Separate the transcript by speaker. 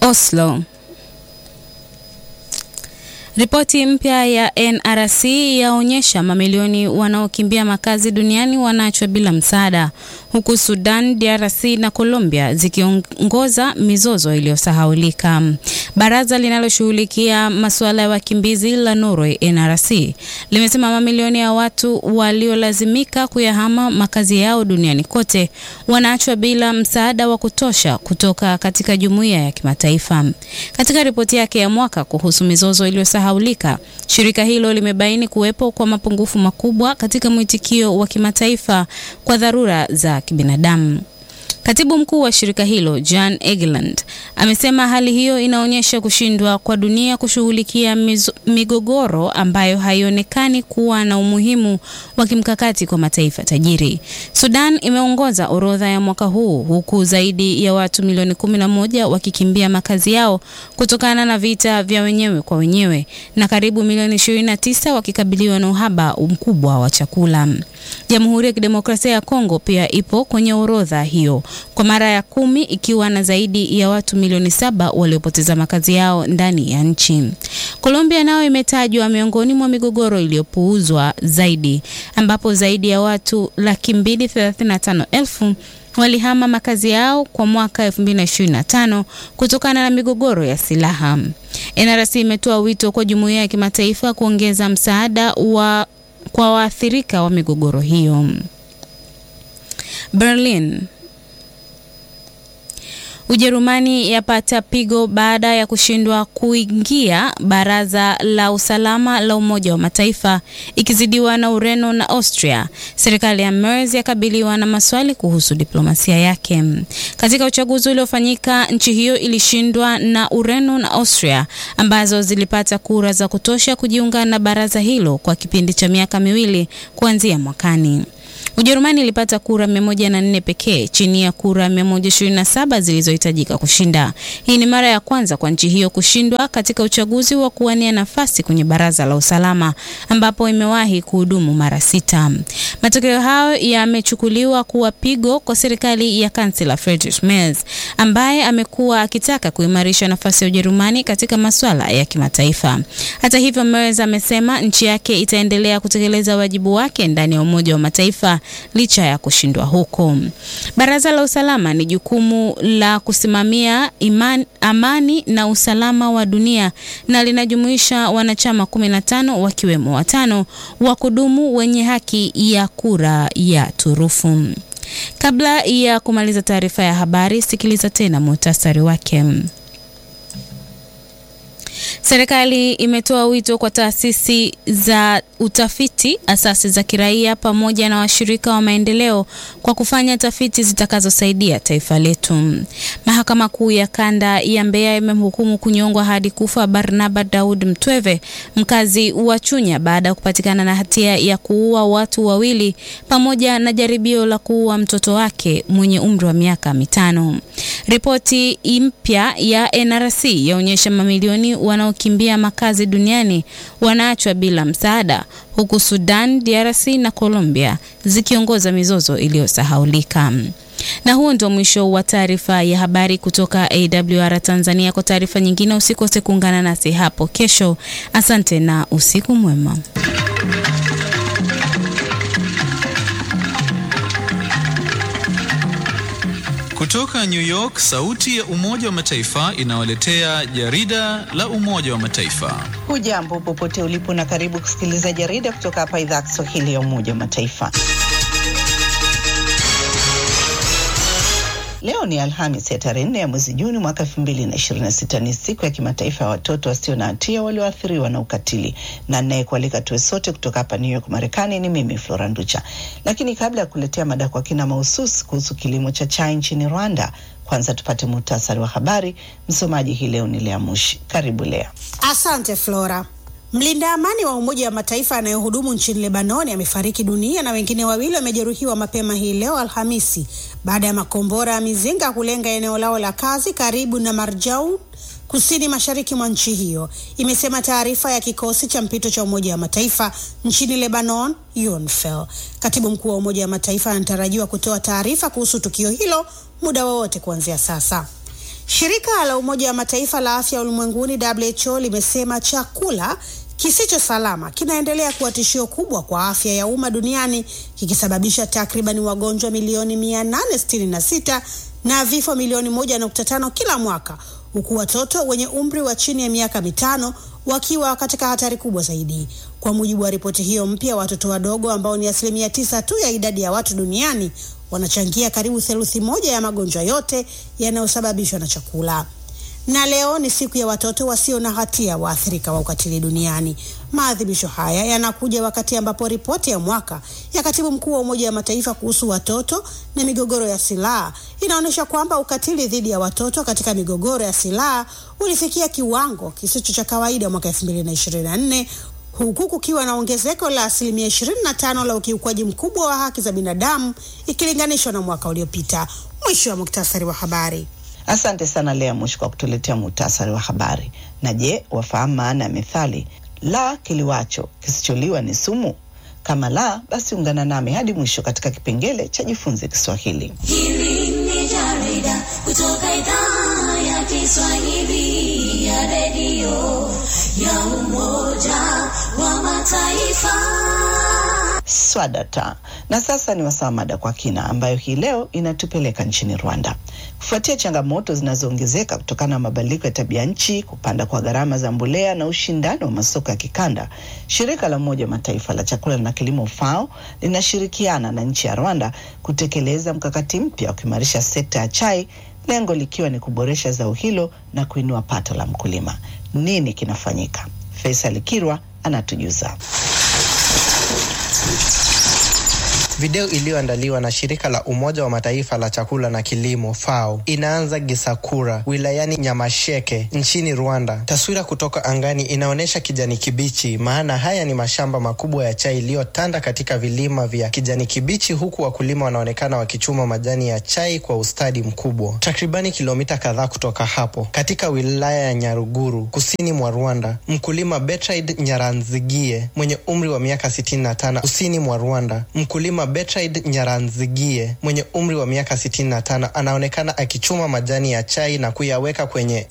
Speaker 1: Oslo. Ripoti mpya ya NRC yaonyesha mamilioni wanaokimbia makazi duniani wanaachwa bila msaada, huku Sudan, DRC na Colombia zikiongoza mizozo iliyosahaulika. Baraza linaloshughulikia masuala ya wakimbizi la Norway, NRC, limesema mamilioni ya watu waliolazimika kuyahama makazi yao duniani kote wanaachwa bila msaada wa kutosha kutoka katika jumuiya ya kimataifa. Katika ripoti yake ya mwaka kuhusu mizozo iliyosahaulika haulika. Shirika hilo limebaini kuwepo kwa mapungufu makubwa katika mwitikio wa kimataifa kwa dharura za kibinadamu. Katibu mkuu wa shirika hilo Jan Egeland amesema hali hiyo inaonyesha kushindwa kwa dunia kushughulikia migogoro ambayo haionekani kuwa na umuhimu wa kimkakati kwa mataifa tajiri. Sudan imeongoza orodha ya mwaka huu huku zaidi ya watu milioni 11 wakikimbia makazi yao kutokana na vita vya wenyewe kwa wenyewe na karibu milioni 29 wakikabiliwa na uhaba mkubwa wa chakula. Jamhuri ya Kidemokrasia ya Kongo pia ipo kwenye orodha hiyo kwa mara ya kumi ikiwa na zaidi ya watu milioni saba waliopoteza makazi yao ndani ya nchi. Colombia nayo imetajwa miongoni mwa migogoro iliyopuuzwa zaidi ambapo zaidi ya watu laki mbili thelathini na tano elfu walihama makazi yao kwa mwaka 2025 kutokana na migogoro ya silaha. NRC imetoa wito kwa jumuiya ya kimataifa kuongeza msaada wa kwa waathirika wa migogoro hiyo. Berlin. Ujerumani yapata pigo baada ya kushindwa kuingia Baraza la Usalama la Umoja wa Mataifa ikizidiwa na Ureno na Austria. Serikali ya Merz yakabiliwa na maswali kuhusu diplomasia yake. Katika uchaguzi uliofanyika, nchi hiyo ilishindwa na Ureno na Austria ambazo zilipata kura za kutosha kujiunga na baraza hilo kwa kipindi cha miaka miwili kuanzia mwakani. Ujerumani ilipata kura 104 pekee chini ya kura 127 zilizohitajika kushinda. Hii ni mara ya kwanza kwa nchi hiyo kushindwa katika uchaguzi wa kuwania nafasi kwenye Baraza la Usalama ambapo imewahi kuhudumu mara sita. Matokeo hayo yamechukuliwa kuwa pigo kwa serikali ya kansela Friedrich Merz ambaye amekuwa akitaka kuimarisha nafasi ya Ujerumani katika masuala ya kimataifa. Hata hivyo, Merz amesema nchi yake itaendelea kutekeleza wajibu wake ndani ya Umoja wa Mataifa licha ya kushindwa huko. Baraza la Usalama ni jukumu la kusimamia iman, amani na usalama wa dunia na linajumuisha wanachama 15 wakiwemo watano wa kudumu wenye haki ya kura ya turufu. Kabla ya kumaliza taarifa ya habari, sikiliza tena muhtasari wake. Serikali imetoa wito kwa taasisi za utafiti, asasi za kiraia pamoja na washirika wa maendeleo kwa kufanya tafiti zitakazosaidia taifa letu. Mahakama Kuu ya Kanda ya Mbeya imemhukumu kunyongwa hadi kufa Barnaba Daud Mtweve, mkazi wa Chunya, baada ya kupatikana na hatia ya kuua watu wawili pamoja na jaribio la kuua mtoto wake mwenye umri wa miaka mitano. Ripoti mpya ya NRC yaonyesha mamilioni wanaokimbia makazi duniani wanaachwa bila msaada huku Sudan, DRC na Colombia zikiongoza mizozo iliyosahaulika. Na huo ndio mwisho wa taarifa ya habari kutoka AWR Tanzania. Kwa taarifa nyingine usikose kuungana nasi hapo kesho. Asante na usiku mwema.
Speaker 2: Kutoka New York, sauti ya Umoja wa Mataifa inawaletea jarida la Umoja wa Mataifa.
Speaker 3: Hujambo popote ulipo na karibu kusikiliza jarida kutoka hapa idhaa ya Kiswahili ya Umoja wa Mataifa. Leo ni Alhamis ya tarehe nne ya mwezi Juni mwaka elfu mbili na ishirini na sita. Ni siku ya kimataifa ya watoto wasio na hatia walioathiriwa na ukatili, na ninayekualika tuwe sote kutoka hapa New York, Marekani ni mimi Flora Nducha. Lakini kabla ya kuletea mada kwa kina mahususi kuhusu kilimo cha chai nchini Rwanda, kwanza tupate muhtasari wa habari. Msomaji hii leo ni Lea Mushi. Karibu Lea.
Speaker 4: Asante Flora. Mlinda amani wa Umoja wa Mataifa anayehudumu nchini Lebanoni amefariki dunia na wengine wawili wamejeruhiwa mapema hii leo Alhamisi baada ya makombora ya mizinga kulenga eneo lao la kazi karibu na Marjaun kusini mashariki mwa nchi hiyo, imesema taarifa ya kikosi cha mpito cha Umoja wa Mataifa nchini Lebanon, UNIFIL. Katibu mkuu wa Umoja wa Mataifa anatarajiwa kutoa taarifa kuhusu tukio hilo muda wowote kuanzia sasa. Shirika la Umoja wa Mataifa la Afya Ulimwenguni WHO limesema chakula kisicho salama kinaendelea kuwa tishio kubwa kwa afya ya umma duniani kikisababisha takriban wagonjwa milioni 866 na vifo milioni 1.5 kila mwaka huku watoto wenye umri wa chini ya miaka mitano wakiwa katika hatari kubwa zaidi. Kwa mujibu wa ripoti hiyo mpya, watoto wadogo ambao ni asilimia tisa tu ya idadi ya watu duniani wanachangia karibu theluthi moja ya magonjwa yote yanayosababishwa na chakula. Na leo ni siku ya watoto wasio na hatia waathirika wa ukatili duniani. Maadhimisho haya yanakuja wakati ambapo ripoti ya mwaka ya katibu mkuu wa Umoja wa Mataifa kuhusu watoto na migogoro ya silaha inaonyesha kwamba ukatili dhidi ya watoto katika migogoro ya silaha ulifikia kiwango kisicho cha kawaida mwaka 2024 huku kukiwa na ongezeko la asilimia 25 la ukiukwaji mkubwa wa haki za binadamu ikilinganishwa na mwaka uliopita. Mwisho wa muktasari wa habari.
Speaker 3: Asante sana Lea Mushi kwa kutuletea muhtasari wa habari. Na je, wafahamu maana ya methali la kiliwacho kisicholiwa ni sumu? Kama la, basi ungana nami hadi mwisho katika kipengele cha jifunze Kiswahili.
Speaker 5: Hili ni jarida kutoka idhaa ya Kiswahili ya redio ya Umoja wa Mataifa.
Speaker 3: Swadata. Na sasa ni wasaa mada kwa kina, ambayo hii leo inatupeleka nchini Rwanda. Kufuatia changamoto zinazoongezeka kutokana na mabadiliko ya tabia nchi, kupanda kwa gharama za mbolea na ushindani wa masoko ya kikanda, shirika la Umoja wa Mataifa la chakula na kilimo FAO linashirikiana na nchi ya Rwanda kutekeleza mkakati mpya wa kuimarisha sekta ya chai, lengo likiwa ni kuboresha zao hilo na kuinua pato la mkulima. Nini kinafanyika? Faisal Kirwa anatujuza.
Speaker 6: Video iliyoandaliwa na shirika la Umoja wa Mataifa la chakula na kilimo FAO inaanza Gisakura wilayani Nyamasheke nchini Rwanda. Taswira kutoka angani inaonyesha kijani kibichi, maana haya ni mashamba makubwa ya chai iliyotanda katika vilima vya kijani kibichi, huku wakulima wanaonekana wakichuma majani ya chai kwa ustadi mkubwa. Takribani kilomita kadhaa kutoka hapo, katika wilaya ya Nyaruguru kusini mwa Rwanda, mkulima Bertrand Nyaranzigie mwenye umri wa miaka 65 kusini mwa Rwanda, mkulima Bertrand Nyaranzigie mwenye umri wa miaka 65 anaonekana akichuma majani ya chai na kuyaweka kwenye